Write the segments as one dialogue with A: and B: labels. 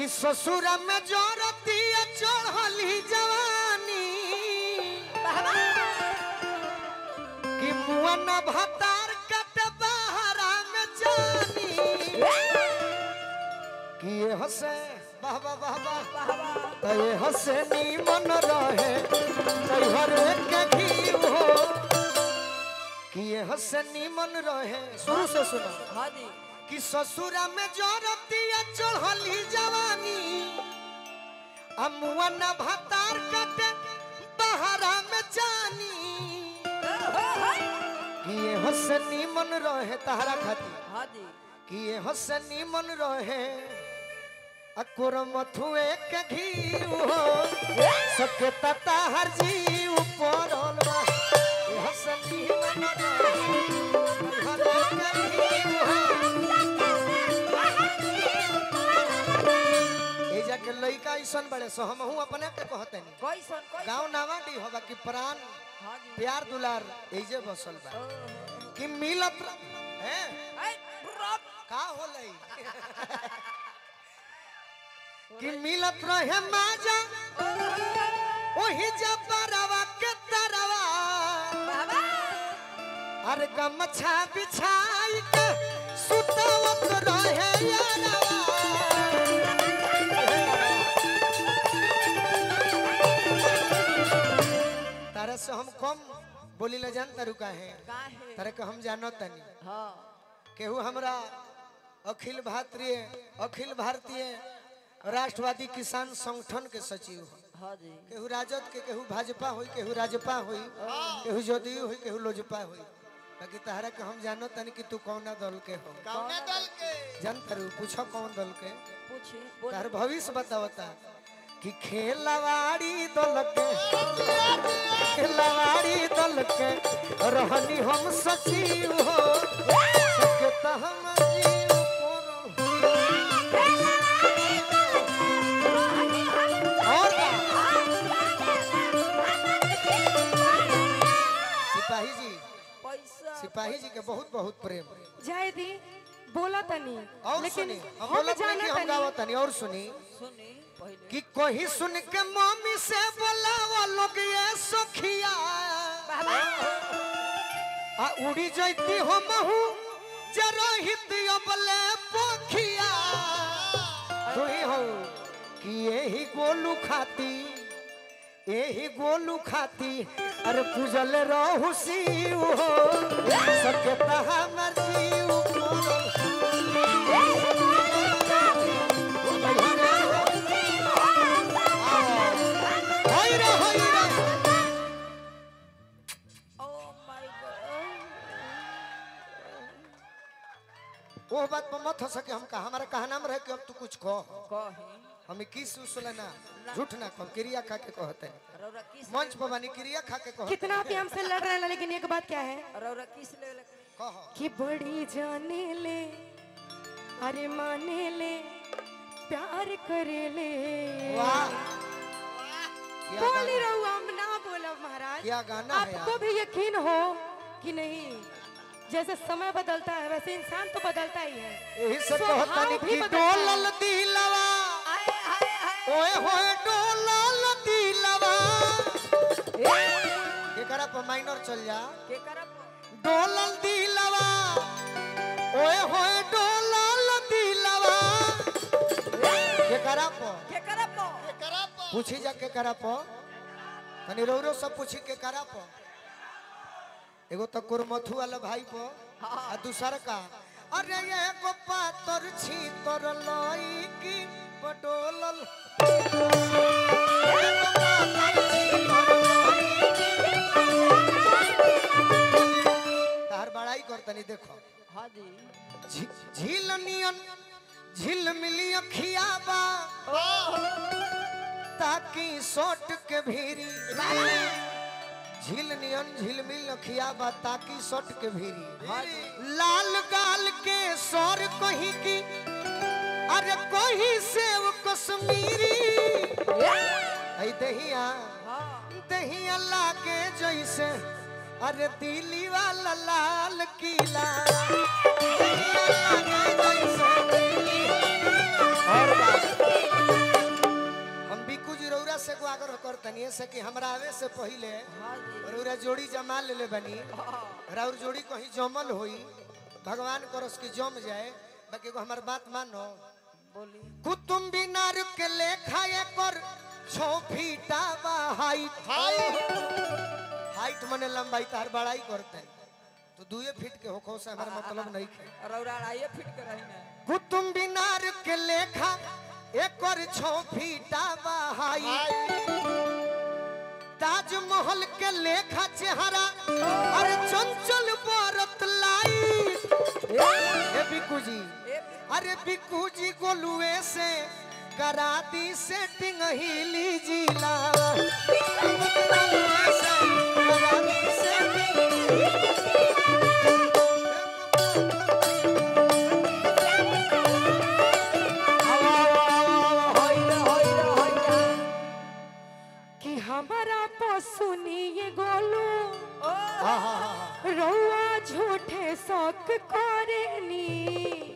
A: कि ससुर में जोरतिया चढ़ली जवानी कि मुआ न भतार कट बहरा में जानी कि ये हसे वाह वाह वाह वाह तो ये हसे नी मन रहे तो हर एक घी हो कि ये हसे नी मन रहे शुरू से सुनो
B: हाँ जी
A: कि ससुरा में जोरतिया चढ़ली जवानी अमुआ न भतार कटे बहरा में जानी कि ये हसनी मन रहे तहरा खाती
B: हाँ जी
A: कि ये हसनी मन रहे अकुर मथुए के घी हो सके तता हर जी ऊपर ये हसनी मन रहे हर के घी हो ए जाके लइका ऐसन बड़े सो हम हूं अपने के कहते नहीं
B: कैसन कैसन
A: गांव नावाडी होबा कि प्राण
B: हाँ जी
A: प्यार दुलार एजे बसल बा कि मिलत र- हैं
B: ऐ, रब,
A: का होलई कि मिलत रहे माजा ओही जबरवा के तरवा
B: बाबा
A: अरे गमछा बिछाई के सुतवत रहे यारवा तारा से हम कम बोली ले जान तारू का है
B: काहे
A: तारे के हम जानो तनी
B: हाँ
A: केहू हमरा अखिल भारतीय अखिल भारतीय राष्ट्रवादी किसान संगठन के सचिव हो
B: हाँ जी
A: केहू राजद के केहू भाजपा होई केहू राजपा होई केहू जदयू होई केहू लोजपा होई बाकी तहरा के हम जानो तनी कि तू कौना दल के हो
C: कौने दल के
A: जान तारू पूछो कौन दल के
B: पूछी बोल
A: तार भविष्य बतावता कि खेलवाड़ी दल के खेलवाड़ी दल के रहनी हम सचिव हो सकता हम जीव करो। और का? सिपाही जी
B: पैसा
A: सिपाही जी के बहुत बहुत प्रेम
D: जाए दी बोला तनी
A: और
D: लेकिन
A: सुनी हम
D: हम
A: बोलत नहीं कि
D: जाना
A: हम
D: तनी
A: गावत तनी और सुनी
B: सुनी पहले
A: कि कोई सुन के मम्मी से बोलावा लोग ये सखिया आ उड़ी जैती हो महू जरहित अबले पोखिया तुही हो कि यही गोलू खाती यही गोलू खाती अरे पूजल रहू शिव हो सके तहा मर्जी होई रे होई रे
B: ओ माय गॉड
A: वो बात पर मत हो सके हम कहा हमारा कहा नाम रहे कि अब तू कुछ कह
B: कही
A: हमें किस उसले ना झूठ ना कह क्रिया खा के कहते हैं
B: रौरा किस
A: मंच पर बानी क्रिया खा के कहते
D: कितना भी हमसे लड़ रहे हैं लेकिन एक बात क्या है
B: रौरा किस ले ले
A: कह
D: कि बड़ी जाने ले अरे माने ले प्यार करे ले
A: वाह क्या
D: बोली
A: गाना,
D: रहू हम ना बोलब महाराज
A: क्या गाना है
D: आपको
A: यार
D: भी यकीन हो कि नहीं जैसे समय बदलता है वैसे इंसान तो बदलता ही है
A: यही से
D: स्वभाव
A: कहता नहीं
D: भी
A: कि
D: बदलता है।
A: डोलल दिलवा
B: आए हाय हाय
A: ओए होए डोलल दिलवा एकरा पर माइनर चल जा
B: के करब
A: डोलल दिलवा ओए होए डोलल दिलवा केकरा पर
B: के करब
C: करा
A: पूछी जा के करा प तनी रौरो सब पूछी के करा प एगो तो कुरमथु वाला भाई प आ दूसर का अरे ये को पातर छी तोर लई की पडोलल तार बड़ाई कर तनी देखो
B: हाँ जी
A: झी- झील नियन झील मिली अखिया बा ताकि सोट के भीरी झील नियन झील मिल अखिया बा ताकि सोट के भीरी लाल गाल के सौर कहीं की अरे कोही सेव कश्मीरी ऐ दहिया
B: हाँ
A: दहिया लागे जैसे अरे दिल्ली वाला लाल किला दहिया लागे जैसे दिल्ली- और बात तनिए से कि हमरा आवे से पहिले
B: हाँ जी
A: रउरा जोड़ी जमा लेले बनी
B: हाँ
A: राउर जोड़ी कहीं जमल होई भगवान करस कि जम जाए बाकी एगो हमार बात मानो
B: बोली
A: कुतुम बिनार के लेखा एकर छो फीटा बा हाइट हाइट मने लंबाई तार बड़ाई करते हैं तो दुए फीट के होखो से हमारा मतलब नहीं है
B: रौरा आइए फिट कर रही ना
A: कुतुम बिनार के लेखा एकर छो फीटा बा हाइट ताजमहल के लेखा चेहरा अरे चंचल बरत लाई ए बिकू जी
B: ए
A: अरे बिकू जी गोलुए से करा दी सेटिंग हिली जिला गोलुए से करा दी setting।
B: होइला होइला होइला
D: कि हमारा पसुनी गोलू
B: ओ
A: हाँ, हाँ, हाँ, हाँ।
D: रउआ झूठे शौक करेनी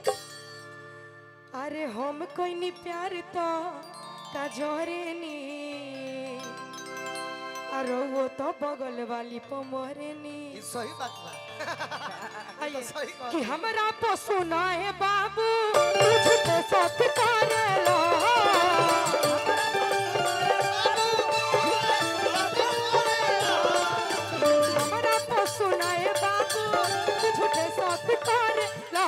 D: अरे हम कोई प्यार तो कजरेनी अरे वो तो बगल वाली पमरेनी
A: ये सही बात बा
D: आइए,
A: सही बात
D: कि हमरा पसुना है बाबू तू झूठे शौक करेला हमरा पसुना है बाबू तू झूठे शौक करेला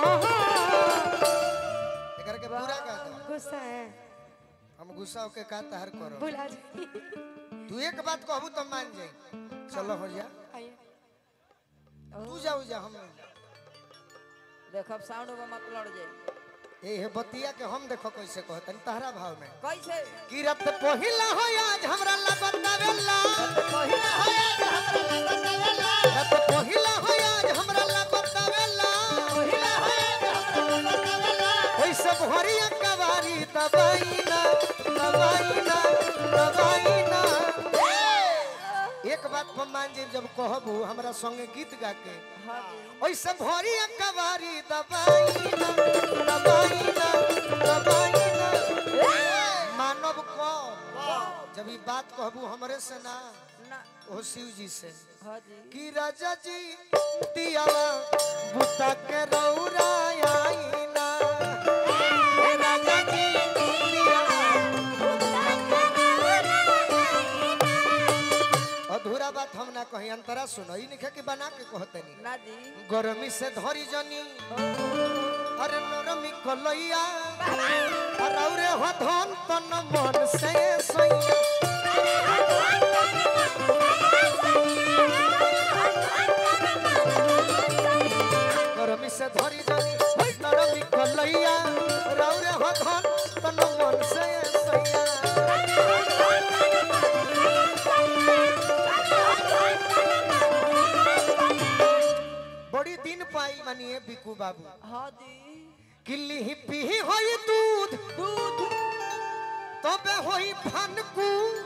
A: एकरा के पूरा कर दो
D: गुस्सा है
A: हम गुस्सा होके का तहर करो
D: बुला जी
A: तू एक बात कहबू तो मान जाई चलो हो जा
D: आइए
A: तू जाऊ जा हम
B: देखब साउंड में मत लड़ जाए
A: ए हे बतिया के हम देखो कैसे कहतन तहरा भाव में
B: कैसे
A: किरत पहिला हो आज हमरा लगन नवेला
B: पहिला हो आज हमरा लगन नवेला
A: किरत पहिला हो आज हमरा लगन नवेला
B: पहिला हो आज हमरा लगन नवेला
A: ओइ सब हरिया कवारी दबाई ना दबाई ना दबाई ना एक बात पर मान जाइब जब कहबू हमरा संगे गीत गा के
B: हाँ जी
A: ओइ सब हरिया कवारी दबाई ना दबाई ना दबाई ना मानव को जब ई बात कहबू हमरे से ना
B: ना
A: ओ शिव जी से
B: हाँ जी
A: कि राजा जी दियावा बुता के रौरा आई ना हे राजा जी दियावा अधूरा बात हम ना कही अंतरा सुनो ई निखे कि बना के कहतनी
B: ना जी
A: गरमी से धरी जनी अरे नरमी कलैया अरे हो धन तन मन से सैया गरमी से धरी जनी नरमी कलैया रौरे हो धन तन मन से सैया बड़ी दिन पाई मानिए बिकू बाबू
B: हाँ जी
A: किल्ली ही पीही होई दूध
B: दूध
A: तबे होई फनकू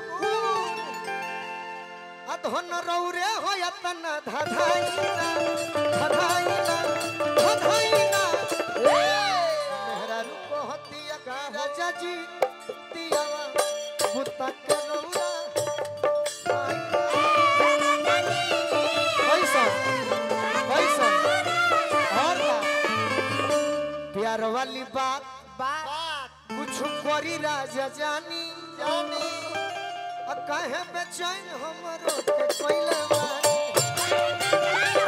A: अधन रौरे होय तन धधाइना धधाइना धधाइना मेहरारू कहतिया का राजा जी दियावा बुता के रौरा पैसा पैसा और का प्यार वाली बात
B: बात
A: कुछ करी राजा जानी जानी आ काहे बेचैन हमरो के कोइले बानी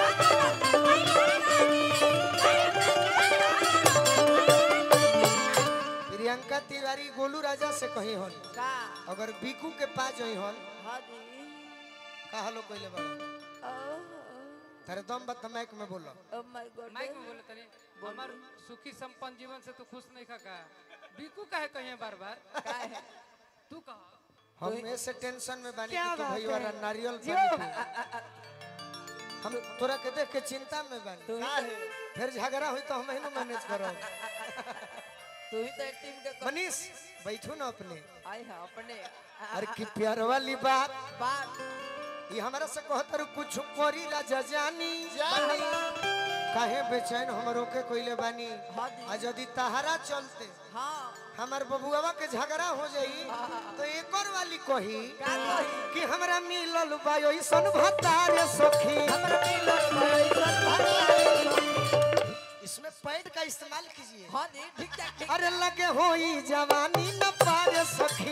A: प्रियंका तिवारी गोलू राजा से कही हन
B: का
A: अगर बीकू के पास जई हन
B: हाँ जी
A: का हलो कोइले बानी तेरे दम बत माइक में बोलो
B: ओ माय गॉड
C: माइक में बोले तनी हमार सुखी संपन्न जीवन से तू खुश नहीं खा का बीकू काहे कहिए बार बार
B: का है
C: तू कहा
A: हम ऐसे टेंशन में बानी
D: क्या
A: कि तू
D: बात
A: भैया
D: है?
A: नारियल
D: जियो।
A: पानी पी। हम तोरा के देख के चिंता में बानी
B: तू ही तो-
A: फिर झगड़ा हुई तो हम ही मैनेज करो
B: तू ही तो एक टीम के
A: मनीष बैठू ना अपने
B: आई है अपने
A: अरे की प्यार वाली बात
B: बात
A: ये हमारा से कहत रु कुछ करी राजा जानी जानी काहे बेचैन हमरो के कोइले बानी
B: हाँ जी।
A: आ यदि तहारा चलते
B: हाँ
A: हमार बबुआवा के झगड़ा हो जाई तो एक और वाली कही
B: का कही
A: कि हमरा मिलल बा ऐसन भतारे सखी
B: हमरा मिलल पैसा भरता
A: इसमें पैड का इस्तेमाल कीजिए
B: हाँ जी ठीक ठाक ठीक
A: अरे लगे होई जवानी न पारे सखी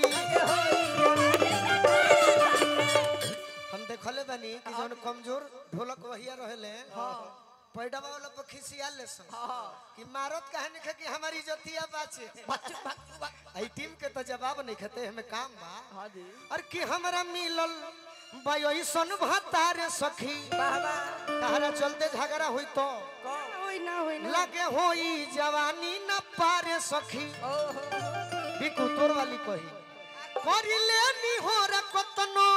A: हम देखले बानी कि जौन कमजोर ढोलक वहिया रहले पैडवा वाला पर खिसिया ले सन कि मारत काहे नहीं कि हमारी जतिया बाचे
B: बच्चों भक्तु भक्त
A: आई टीम के तो जवाब नहीं खते हमें काम बा
B: हाँ जी
A: और कि हमरा मिलल बा ऐसन भतारे सखी
B: बाबा
A: तहरा चलते झगड़ा हुई तो
D: होई ना होई ना
A: लगे होई जवानी न पारे सखी
B: ओहो
A: बिकु तोर वाली कही करिले निहोर कतनो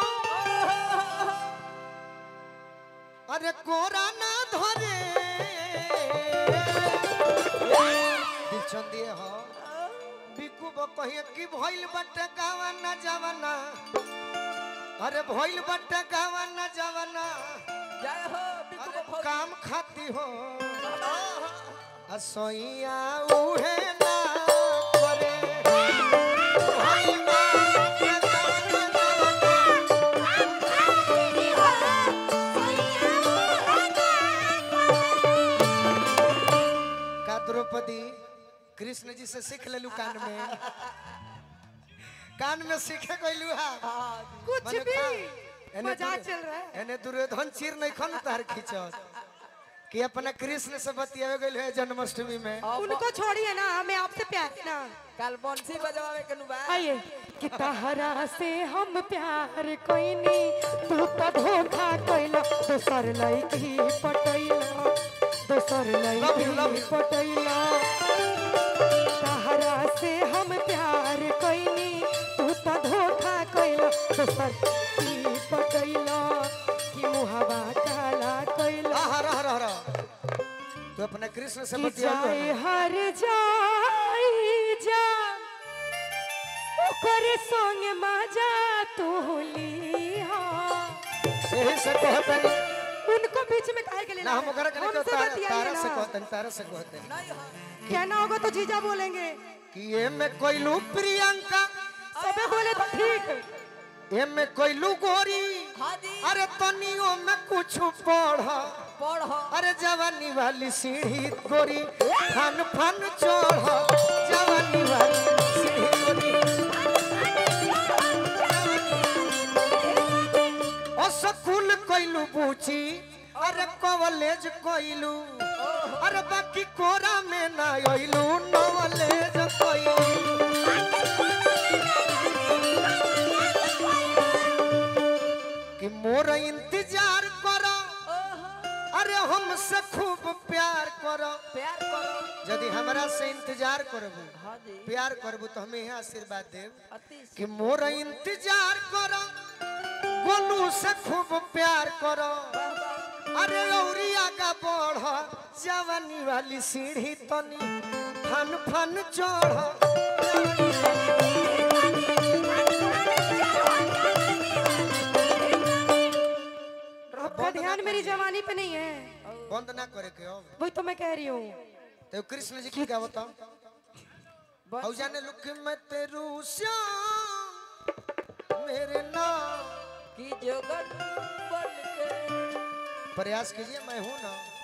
A: अरे कोरा ना धरे दिलचन दिए हो बिकु बो कहिए कि भइल बटे गावा ना जवाना अरे भइल बटे गावा ना जवाना
B: जय हो बिकु
A: अरे
B: को
A: काम खाती हो असोइया उहे ना करे भइल बटे गावा ना जवाना का द्रौपदी कृष्ण जी से सीख लेलू कान में कान में सीखे गइलू हा
D: कुछ
A: मने
D: भी
A: का- एने
D: मजाक
A: दुर्यो-
D: चल रहा है
A: एने दुर्योधन चीर नहीं खन तार खींचत कि अपना कृष्ण से बतियावे गइल है जन्माष्टमी में
D: उनको छोड़िए ना हमें आपसे प्यार है ना
B: कल बंसी बजवावे के नुबा
D: आइए कि तहरा से हम प्यार कोइनी तू तो धोखा कइला दोसर लड़की पटैला दोसर
A: Love you, love
D: लड़की
A: you.
D: पटैला तहरा से हम प्यार कोइनी तू तो धोखा कइला दोसर लड़की पटैला कि मुहवा काला कइला
A: आहा रह रह रह तू अपने कृष्ण से
D: कि
A: बतियावे
D: जाए हर जाई जा ओकर संग मजा तू लिहा
A: यही से कहतन
D: उनको बीच में काहे के लिए
A: ना हम ओकरा के नहीं
D: हमसे
A: तारा
D: बतियाइए
A: तारा
D: ना।
A: से कहतन तारा से कहतन
B: नहीं हो
D: कहना होगा तो जीजा बोलेंगे
A: कि ये में कोइलू प्रियंका
D: सबे बोले तो ठीक
A: ये में कोइलू गोरी
B: हाँ जी
A: अरे तनियो में कुछ पढ़
B: पढ़
A: अरे जवानी वाली सीढ़ी गोरी फन फन चढ़ जवानी वाली सीढ़ी गोरी ओ स्कूल कइलू बूची अरे कॉलेज कइलू अरे बाकी कोरा में ना अइलू नॉलेज कइलू कि मोर इंतजार करो अरे हमसे खूब प्यार करो
B: प्यार करो
A: यदि हमरा से इंतजार करबू
B: हाँ जी
A: प्यार करबू तो हमें यहाँ आशीर्वाद देव
B: अति
A: कि मोर इंतजार करो गोलू से खूब प्यार करो अरे औरी आगा बढ़ जवानी वाली सीढ़ी तनी फन फन चढ़
D: आपका ध्यान मेरी जवानी पे नहीं है
A: बंद ना करे के अब
D: वही तो मैं कह रही हूँ
A: तो कृष्ण जी की क्या बताओ और जाने लुक मैं तेरू श्याम मेरे नाम
B: की जोगन बन के
A: प्रयास कीजिए मैं हूं ना